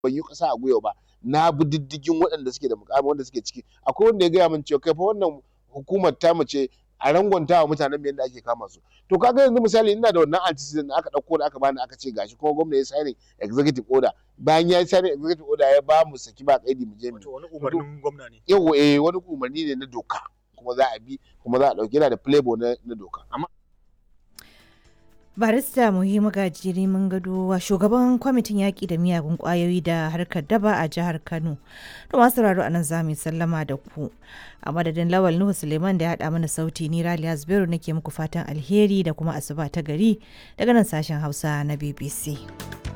ban yi ƙasa a gwiwa ba na bi diddigin waɗanda suke da mukami wanda suke ciki akwai wanda ya gaya min cewa kai fa wannan hukumar ta mace a rangwanta wa mutanen yadda ake kama su to kaga yanzu misali ina da wannan antecedent da aka ɗauko da aka bani aka ce gashi kuma gwamna ya signing executive order bayan ya signing executive order ya ba mu saki ba kaidi mu je mu Wato wani umarnin gwamna ne. yawa eh wani umarni ne na doka kuma za a bi kuma za a ɗauki yana da playboy na, na doka amma barista muhimmu gajiri mun gado wa shugaban kwamitin yaƙi da miyagun ƙwayoyi da harkar daba a jihar kano to masu sauraro anan za mu sallama da ku a madadin lawal nuhu suleiman da ya haɗa mana sauti ni raliya zubairu nake muku fatan alheri da kuma asuba ta gari daga nan sashen hausa na bbc